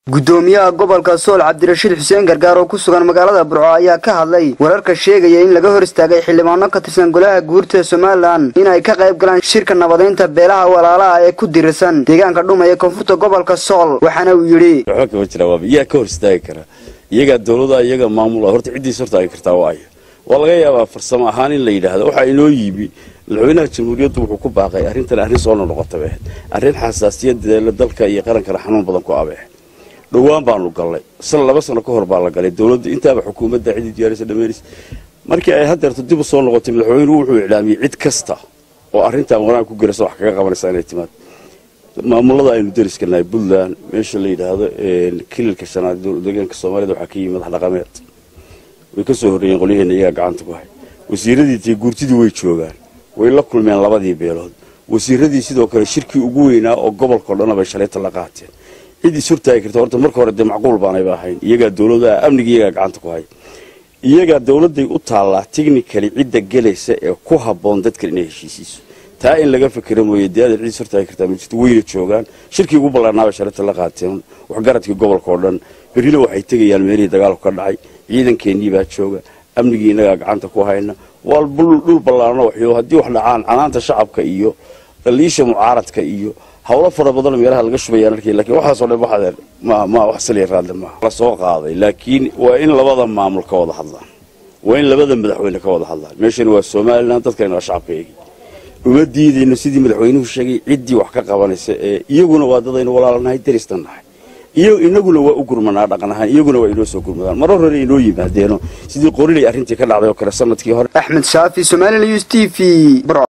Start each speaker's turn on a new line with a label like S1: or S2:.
S1: gudoomiyaha gobolka sool cabdirashiid xuseen gargaar oo ku sugan magaalada burco ayaa ka hadlay wararka sheegaya in laga hor istaagay xildhibaano ka tirsan golaha guurta somalilan inay ka qayb galaan shirka nabadeynta beelaha walaalaha ee ku dirirsan deegaanka dhuma ee koonfurta gobolka sool waxaana uu yidhi
S2: waxba kama jira waaba iyaa ka hor istaagi kara iyagaa dowlada iyaga maamula horta ciddiis hortaagi kartaa waa aya waa laga yaabaa farsamo ahaan in la yidhaahdo waxaa inoo yimi madaxweynaha jamhuuriyaddu wuxuu ku baaqay arrintan arrin soo nonoqota bay ahayd arrin xasaasiyadeela dalka iyo qarankana xanuun badan ku abeehay dhowaan baanu galnay san laba sano ka hor baa la galay dowladdu intaaba xukuumadda cidii diyaarisa dhammaynaysa markii ay haddeerto dib u soo noqotay madaxweynuhu wuxuu iclaamiyey cid kasta oo arrintan wanaag ku garaysa wax kaga qabanaysa inay timaad maamulada aynu dariska nahay puntland meesha la yidhaahdo kililka shanaad deegaanka soomaalida waxaa ka yimi madax dhaqameed way ka soo horreeyeen qolyaheena iyagaa gacanta ku hay wasiiradiiiyo guurtidii way joogaan way la kulmeen labadii beelood wasiiradii sidoo kale shirkii ugu weynaa oo gobolkao dhanna bay shalayta la qaateen cid is hortaagi karta horta marka hore dee macquul baanayba ahayn iyagaa dowladaha amniga iyagaa gacanta ku hay iyagaa dowladday u taallaa technically cidda gelaysa ee ku habboon dadkan inay heshiisiiso taa in laga fikira mooye dee adeer cid is hortaagi kartaa ma jirto wayna joogaan shirkii ugu ballaarnaabay shalayta la qaateen waxgaradkii gobolka oo dhan berrina waxay tegayaan meelihii dagaalku ka dhacay ciidankeenii baa jooga amnigii innagaa gacanta ku hayna waa dhul ballaarno waxyo haddii wax dhacaan canaanta shacabka iyo dhaliisha mucaaradka iyo hawlo fara badan meelaha laga shubayaan arkay lakiin waxaasoo dhan waxadeer ma ma wax saliya raadle maaha la soo qaaday laakiin waa in labada maamul ka wada hadlaan waa in labada madaxweyne ka wada hadlaan meeshani waa somalilan dadkani waa shacabkaegi uma diidayno sidii madaxweynuhu sheegay ciddii wax ka qabanaysa ee iyaguna waa dadaynu walaalanahay daristan nahay iyo inaguna waa u gurmanaa dhaqan ahaan iyaguna waa inoo soo gurmadaan marar hore inoo yimaadeeno sidii qorilay arrintii ka dhacday oo kale sanadkii hore
S1: axmed shaafi somalilan us t v